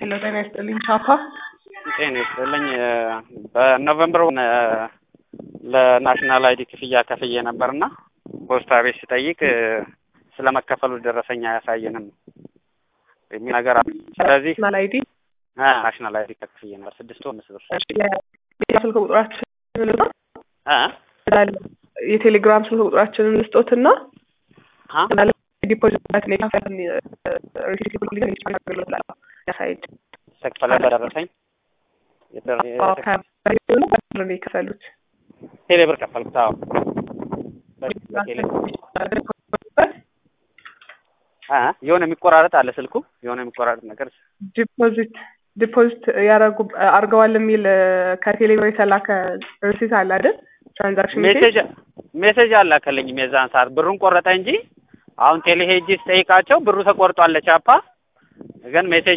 ሄሎ ጤና ይስጥልኝ ቻፓ ጤና ይስጥልኝ በኖቨምበር ለናሽናል አይዲ ክፍያ ከፍዬ ነበርና ፖስታ ቤት ስጠይቅ ስለመከፈሉ ደረሰኝ አያሳየንም የሚል ነገር አለ። ስለዚህ ናሽናል አይዲ ናሽናል አይዲ ከፍዬ ነበር ስድስት ወር አምስት ብር የቴሌግራም ስልክ ቁጥራችንን ልስጦት እ የቴሌግራም ስልክ ቁጥራችንን ልስጦትና አ ዲፖዚት የካፈልን ሪሲት ሊገን አገልግሎት ላለው ያሳይድ ተከፈለ በደረሰኝ ነው የከፈሉት ቴሌ ብር ከፈልኩት። አዎ በቴሌ አ የሆነ የሚቆራረጥ አለ ስልኩ የሆነ የሚቆራረጥ ነገር ዲፖዚት ዲፖዚት ያረጉ አርገዋል የሚል ከቴሌብር የተላከ ሪሲት አለ አይደል? ትራንዛክሽን ሜሴጅ ሜሴጅ አላከልኝም የዛን ሰዓት ብሩን ቆረጠ እንጂ አሁን ቴሌ ሄጄ ስጠይቃቸው ብሩ ተቆርጧል ቻፓ ግን ሜሴጅ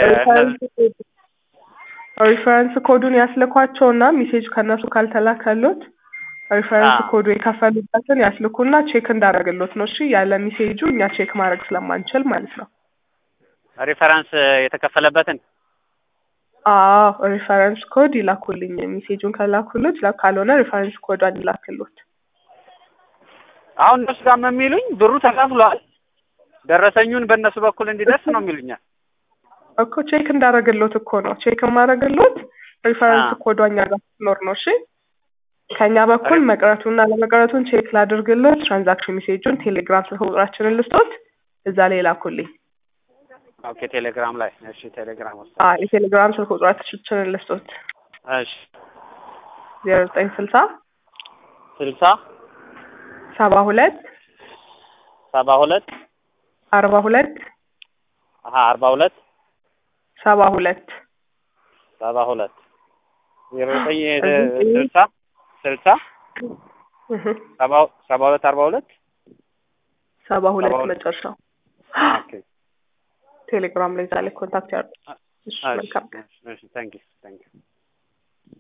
ሪፈረንስ ኮዱን ያስልኳቸውና ሜሴጅ ከእነሱ ካልተላከሎት ሪፈረንስ ኮዱ የከፈሉበትን ያስልኩና ቼክ እንዳደረግሎት ነው። እሺ ያለ ሜሴጁ እኛ ቼክ ማድረግ ስለማንችል ማለት ነው። ሪፈረንስ የተከፈለበትን አዎ ሪፈረንስ ኮድ ይላኩልኝ። ሜሴጁን ከላኩሎት ካልሆነ ሪፈረንስ ኮዷን ይላክሎት። አሁን እነሱ ጋር የሚሉኝ ብሩ ተከፍሏል፣ ደረሰኙን በእነሱ በኩል እንዲደርስ ነው የሚሉኛል። እኮ ቼክ እንዳደረግሎት እኮ ነው ቼክ የማደረግሎት ሪፈረንስ ኮዷ እኛ ጋር ስትኖር ነው። እሺ ከእኛ በኩል መቅረቱና ለመቅረቱን ቼክ ላድርግሎት። ትራንዛክሽን ሜሴጁን ቴሌግራም ስልክ ቁጥራችንን ልስጦት፣ እዛ ላይ ላኩልኝ። ኦኬ ቴሌግራም ላይ እሺ፣ ቴሌግራም ውስጥ አዎ የቴሌግራም ስልክ ቁጥራችንን ልስጦት፣ እሺ፣ ዜሮ ዘጠኝ ስልሳ ስልሳ ሰባ ሁለት ሰባ ሁለት አርባ ሁለት አሀ አርባ ሁለት ሰባ ሁለት ሰባ ሁለት ዜሮ ዘጠኝ ስልሳ ስልሳ ሰባ ሰባ ሁለት አርባ ሁለት ሰባ ሁለት መጨረሻው ኦኬ ቴሌግራም ላይ ዛሬ ኮንታክት ያድርጉ። እሺ መልካም እሺ ታንኪ ታንኪ